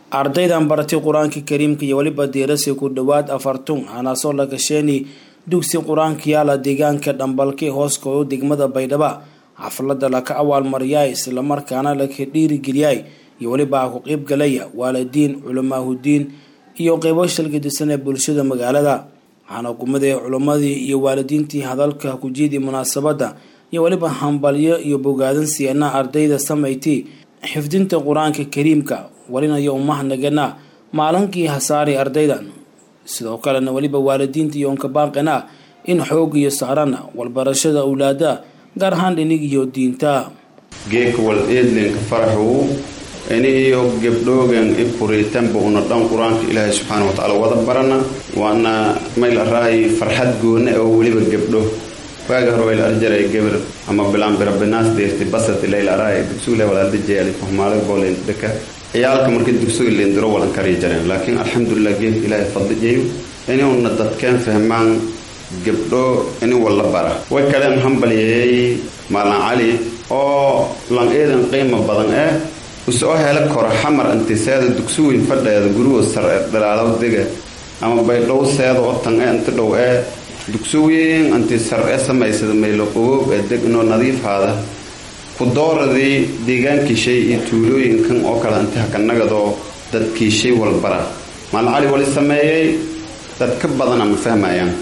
ardaydan baratay qur-aanka kariimka iyo weliba diirasi ku dhowaad afartun hanaasoo la gasheeni dugsi qur-aanka yaala deegaanka dhambalkay hooskooda degmada baydhaba xaflada laka awaalmariyay islamarkaana laka dhiirigeliyay iyo weliba ku qeybgalaya waalidiin culamaahudiin iyo qeybo shalgadisan ee bulshada magaalada waxaana kumaday culimmadii iyo waalidiintii hadalka kujiidii munaasabadda iyo weliba hambalyo iyo bogaadan siiyana ardayda samayti xifdinta qur-aanka kariimka walinayo umahnagana maalinkii hasaari ardaydan sidoo kalena weliba waalidiinta iyo onkabaaqina in xoog iyo saarana walbarashada awlaada gaar ahaan dhinig iyo diinta geeka wal eedlinka faraxuu iniyo gebdhoogan i kuriitanba una dhan qur-aanka ilaahay subxaana wa tacaala wada barana waana mayl araay farxad goona oo weliba gebdho waaga hore wayla arjaray gabar ama bilaan birabinaas deerti basati layl araay dugsugle walaalda jeeli fahmaale boolen deka ciyaalka markii dugsuga leendiro walan kari jareen laakiin alxamdulilah geedka ilaahay fadlijayo inuuna dadkeen fahmaan gebdho ini walla bara way kaleen hambalyeeyey maalin cali oo lan eedan qiimo badan eh usoo hela kora xamar intiseeda dugsi weyn fadheeda guruwa sar ee dhalaalow dega ama baydhow seeda oo tan ee inti dhow ee dugsi weyn inti sar ee samaysada maylo qogoob ee deg inoo nadiifhaada ku dooradii deegaankiishay iyo tuulooyinkan oo kale inti hakanagadoo dadkiishay walbara maalin cali wali sameeyey dad ka badana ma fahmayaan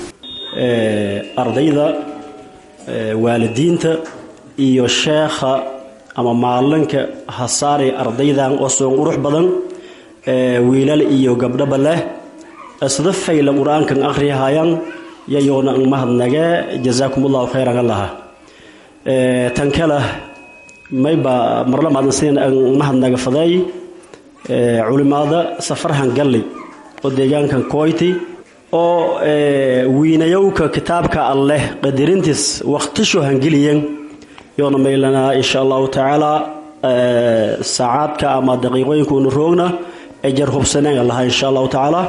ardayda waalidiinta iyo sheekha ama maalinka hasaari ardaydan oo soon qurux badan wiilal iyo gabdhaba leh isda fayla qur-aankan akhriyahayaan yayoona ang mahadnage jasaakumullahu khayran allaha tan kale mayba marlamaadan sidan ang mahadnaga faday culimaada safarhan galley oo deegaankan koyti oo wiinayowka kitaabka alleh qadirintiis waqtisho hangeliyan yoona maylanaa insha allahu tacaala saacaadka ama daqiiqooyinka unu roogna ay jar hubsaneen lahaa insha allahu tacaala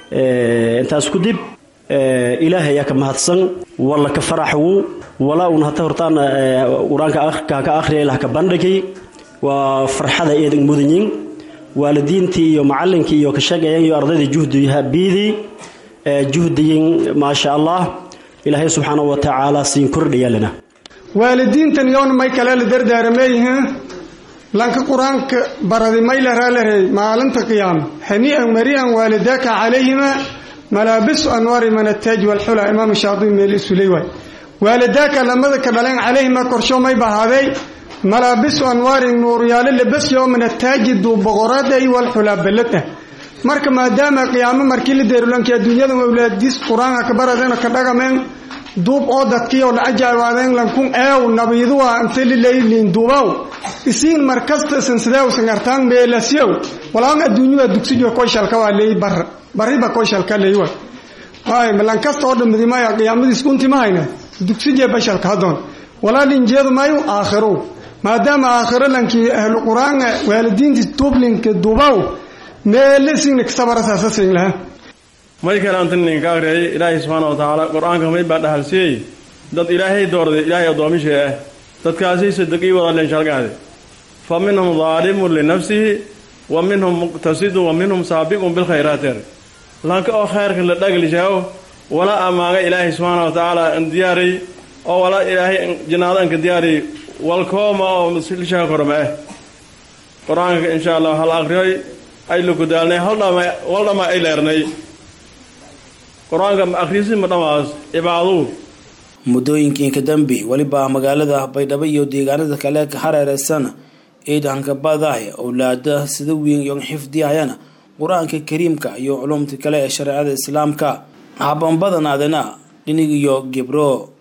intaas ku dib ilaahay ayaa ka mahadsan walla ka faraxwu walaa un hata hortaan qur-aanka ka akhriya ilah ka bandhigay waa farxada eedan mudanyin waalidiintii iyo macalinkii iyo ka shaqeeyan iyo ardayda juhdiha biidii juhdiyin maasha allah ilaahay subxaana wa tacaala siin kordhayaalana waalidiintan yoona may kale la dardaarameeyihiin lanka qur-aanka baradi may la raalarey maalinta qiyaama hanii'an mari'an waalidaaka calayhima malaabisu anwaari min ataaj walxula imaam shaadibi meel isuley waay waalidaaka lamada ka dhaleen calayhima korsho may bahaaday malaabisu anwaari nuuryaalo labasyo min ataaji duuboqoraday walxula balada marka maadaama qiyaamo markii la deerulanki adduunyada awlaadiis qur-aanka ka baradeen ka dhagameen duub oo dadkiioo la ajaawaadeen lankun eew nabiiduwa inta lilaylin duubaw isiin markasta sansideew sangartaan meelasyow walaan adduunyada dugsijo koyshalka waa leey bar bariba koyshalka leeywa ay malan kasta oo dhamadi maya qiyaamadiis kunti mahayna dugsije bashalka hadoon walaalin jeedu mayu aakhiro maadaama aakhiro lankii ahlu qur-aan waalidiintii duublinka duubaw meelisiina kasabarasaasasin lahaa may kale anta ninka akhriyay ilaahay subxaana wa tacaala qur-aanka may baa dhahalsiiyey dad ilaahay doorday ilaahay addoomisha ah dadkaasay sadaqii wada leenshalgaade fa minhum daalimun linafsihi wa minhum muqtasidun wa minhum saabiqun bilkhayraati ar lanka oo khayrka la dhaglishaao wala amaaga ilaahay subxaana wa tacaala an diyaaray oo wala ilaahay jinaado anka diyaaray walkooma oo lishaa korma ah qur-aanka insha allah hal akhriyoy ay lakudaalnay haldhama waldhama ay leernay qur-aanka akhriisi ma dhamaas cibaaduu muddooyinkii ka dambe weliba magaalada baydhabo iyo deegaanada kale ka hareereysan ciidanka badaah owlaada sida weyn iyo xifdiyayana qur-aanka kariimka iyo culumta kale ee shareecada islaamka habanbadanaadana dhinig iyo gebro